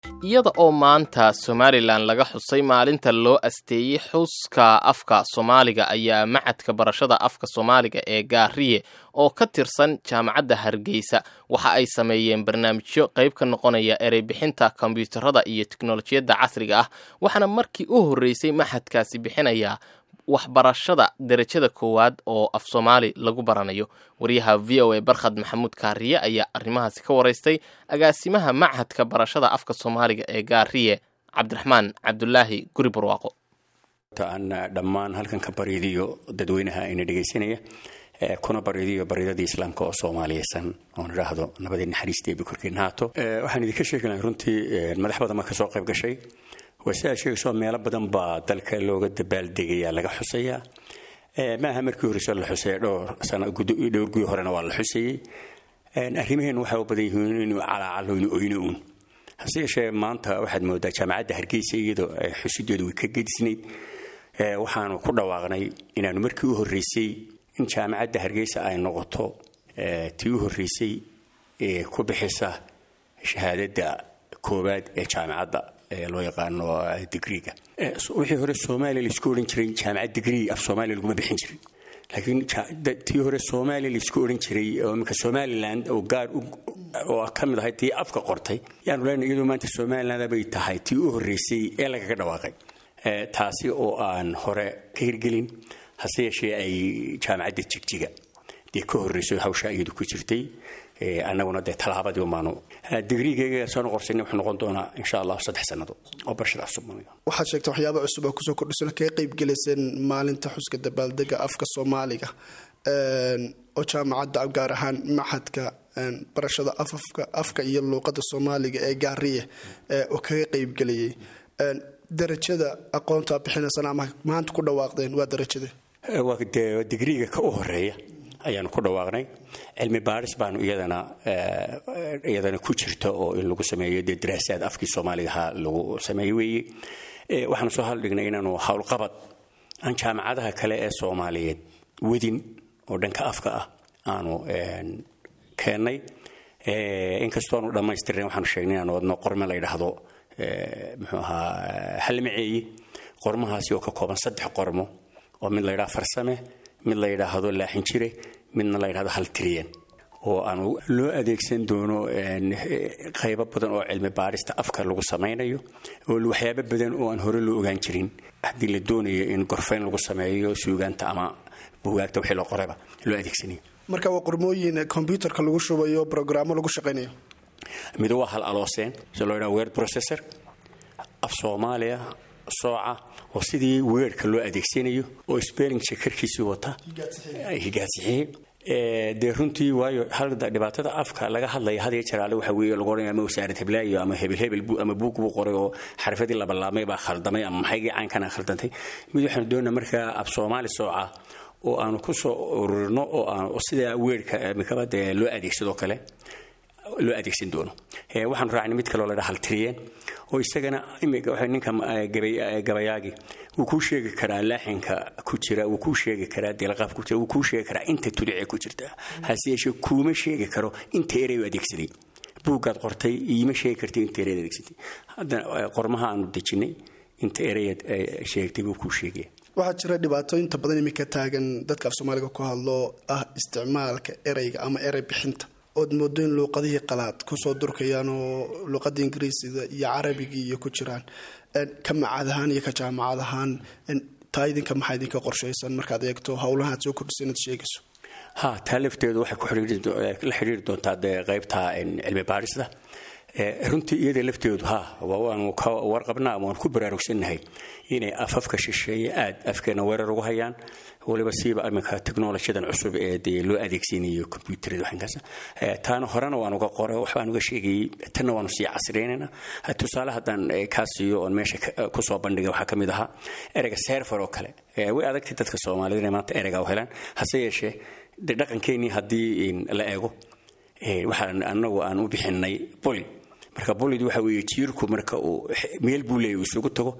iyada oo maanta somalilan laga xusay maalinta loo asteeyey xuska afka soomaaliga ayaa macadka barashada afka soomaaliga ee gaariye oo ka tirsan jaamacadda hargeysa waxa ay sameeyeen barnaamijyo qayb ka noqonaya ereybixinta kombyuutarada iyo teknolojiyadda casriga ah waxaana markii u horreysay maxadkaasi bixinaya waxbarashada derajada koowaad oo af soomaali lagu baranayo wariyaha v o a barkhad maxamuud kaariye ayaa arrimahaasi ka waraystay agaasimaha machadka barashada afka soomaaliga ee gaariye cabdiraxmaan cabdulaahi guri barwaaqo aan dhammaan halkan ka bariidiyo dadweynaha ina dhegaysanaya kuna bariidiyo baridadii islaamka oo soomaaliyeysan oon idhaahdo nabadii naxariisteebi korkiina haato waxaan idinka sheegi lahay runtii madax badan baa kasoo qayb gashay waa si aad sheegayso meelo badan baa dalka looga dabaaldegaya laga xusayaa maaha markii horeyso la xusaya dhowr sano dhowr guyo horena waa la xusayey arrimaheen waxay u badan yihiin inuu calaacaloyno oyno uun hase yeeshee maanta waxaad moodaa jaamacadda hargeysa iyadoo xusideedu way ka gedisnayd waxaanu ku dhawaaqnay inaanu markii u horreysay in jaamacadda hargeysa ay noqoto tii u horreysay ee ku bixisa shahaadadda koowaad ee jaamacadda loo yaqaano digriga wixii hore soomaaliya laisku odhan jiray jaamacad digrii af soomaaliya laguma bixin jirin laakiin tii hore soomaaliya laisku odhan jiray oo iminka somaliland oo gaar oo ka mid ahay tii afka qortay yaanu leenahay iyadoo maanta somaliland bay tahay tii u horreysay ee lagaga dhawaaqay taasi oo aan hore ka hirgelin hase yeeshee ay jaamacadda jigjiga dee ka horreyso hawsha iyadu ku jirtay annaguna dee talaabadii umaanu digriigayga soo noqorsanay wuxuu noqon doonaa insha allah saddex sannadood oo barashada soomaaliga waxaad sheegtay waxyaaba cusub oo kusoo kordhisan kaga qayb gelayseen maalinta xuska dabaaldega afka soomaaliga oo jaamacadda gaar ahaan maxadka barashada afafka afka iyo luuqada soomaaliga ee gaariye oo kaga qaybgelayay darajada aqoonta bixinaysan ama maanta ku dhawaaqdeen waa darajade waa dee digriiga ka u horeeya ayaanu ku dhawaaqnay cilmi baaris baanu iyadana iyadana ku jirta oo in lagu sameeyo dee daraasaad afkii soomaaligaha lagu sameeyo weeye waxaanu soo haldhignay inaanu howlqabad aan jaamacadaha kale ee soomaaliyeed wadin oo dhanka afka ah aanu keennay inkastoo aanu dhammaystirnayn waxaanu sheegnay inaanu wadno qorme la ydhaahdo muxuu ahaa hallimaceeyi qormahaasi oo ka kooban saddex qormo oo mid la ydhaha farsame mid la yidhaahdo laaxin jire midna la yidhahdo haltiriyan oo aanu loo adeegsan doono qaybo badan oo cilmi baarista afka lagu samaynayo oo waxyaabo badan oo aan hore loo ogaan jirin haddii la doonayo in gorfayn lagu sameeyo suugaanta ama buugaagta wixii loo qorayba loo adeegsanayo marka waa qormooyin kombyuutarka lagu shubayo brograamo lagu shaqaynayo mido waa hal alooseen si loo yidhaha word processor af soomaaliya sooca oo sidii weerka loo adeegsanayo oo spelling shekarkiisii wata higaadsixiye dee runtii waayo dhibaatada afka laga hadlaya had iyo jeer alle waxa weeye lagu odhanaya ama wasaarad heblaayo ama hebel hebel ama buug buu qoray oo xarfadii labalaamay baa khaldamay ama maxaygii caankana khaldantay mid waxaanu doonaa markaa af soomaali sooca oo aanu ku soo ururino oo aan sidaa weerka mikaba dee loo adeegsadoo kale loo adeegsan doono waxaanu raacnay mid kaloo ladha haltiriyeen oo isagana ninka gabayaagi wuu kuu sheegi karaa laaxinka ku jira wuu kuu sheegi karaa deelqaaf ku jira wuu kuu sheegi karaa inta tudicee ku jirta hase yeeshee kuuma sheegi karo inta erey u adeegsaday buuggaad qortay iima sheegi kartay inta ereyad adeegsatay haddana qormaha aanu dejinay inta ereyad sheegtay buu kuu sheegaya waxaa jira dhibaato inta badan iminka taagan dadka af soomaaliga ku hadlo ah isticmaalka ereyga ama erey bixinta ood moodo in luuqadihii qalaad kusoo durkayaan oo luuqada ingiriisida iyo carabigii iyo ku jiraan ka macad ahaan iyo ka jaamacad ahaan taa idinka maxaa idinka qorshaysan markaad eegto howlaha aad soo kordhisa inaad sheegayso ha taa lafteedu waxay la xidhiiri doontaa dee qaybta cilmi baarista runtii iyada lafteedu ha waanu ka warqabnaa waanu ku baraarugsannahay inay afafka shisheeye aad afkeena weerar ugu hayaan waliba siiba iminka technolojiyadan cusub ee dee loo adeegsanayo combyuutarada waxankaas taana horena waan uga qoray waxbaan uga sheegayay tanna waanu sii casriynayna tusaale haddaan kaa siiyo oon meesha kusoo bandhigay waxaa ka mid ahaa ereyga serfer oo kale way adagtay dadka soomaalida inay maanta ereyga u helaan hase yeeshee de dhaqankeenii haddii la eego waxaan anagu aan u bixinay boli marka bolid waxa weeye jiirku marka uu meel buu leeyahy isugu tago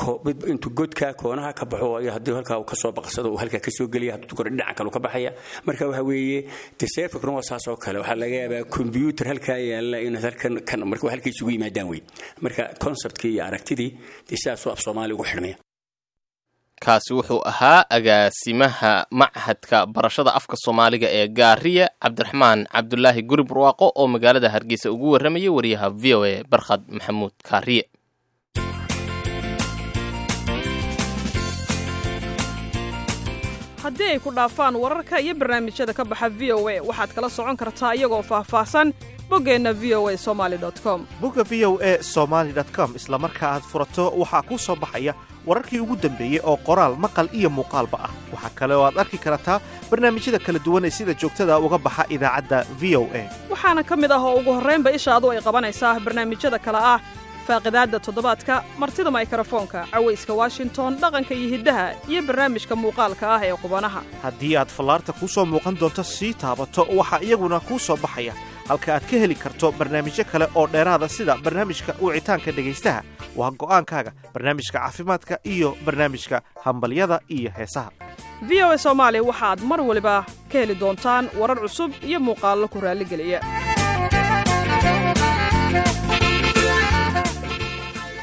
intuu godka koonaha ka baxo haddii halkaa uu kasoo baqsado uu halkaa kasoo geliya hadduu kore dhinaca kale ka baxaya marka waxa weeye de serverkuna waa saas oo kale waxaa laga yaabaa combyuter halkaa yaalla inaad halkan kan marka halka isugu yimaadaan wey marka conceptkii iyo aragtidii dee sidaasuu af soomaaliya ugu xidhmaya kaasi wuxuu ahaa agaasimaha machadka barashada afka soomaaliga ee gaariye cabdiraxmaan cabdulaahi guri barwaaqo oo magaalada hargeysa ugu warramayay wariyaha v o a barkhad maxamuud kaariye haddii ay ku dhaafaan wararka iyo barnaamijyada ka baxa v o a waxaad kala socon kartaa iyagoo faahfaahsan boggeenna v o a somaali com bogga v o a somaali com isla marka aad furato waxaa kuu soo baxaya wararkii ugu dambeeyey oo qoraal maqal iyo muuqaalba ah waxaa kale oo aad arki kartaa barnaamijyada kala duwan ee sida joogtada uga baxa idaacadda v o a waxaana ka mid ah oo ugu horraynba ishaadu ay qabanaysaa barnaamijyada kale ah faaqidaadda toddobaadka martida maykrofoonka cawayska washington dhaqanka iyo hiddaha iyo barnaamijka muuqaalka ah ee qubanaha haddii aad fallaarta kuu soo muuqan doonto sii taabato waxaa iyaguna kuu soo baxaya halka aad ka heli karto barnaamijyo kale oo dheeraada sida barnaamijka wicitaanka dhegaystaha waa go'aankaaga barnaamijka caafimaadka iyo barnaamijka hambalyada iyo heesaha v o a soomaali waxaad mar waliba ka heli doontaan warar cusub iyo muuqaallo ku raalligeliya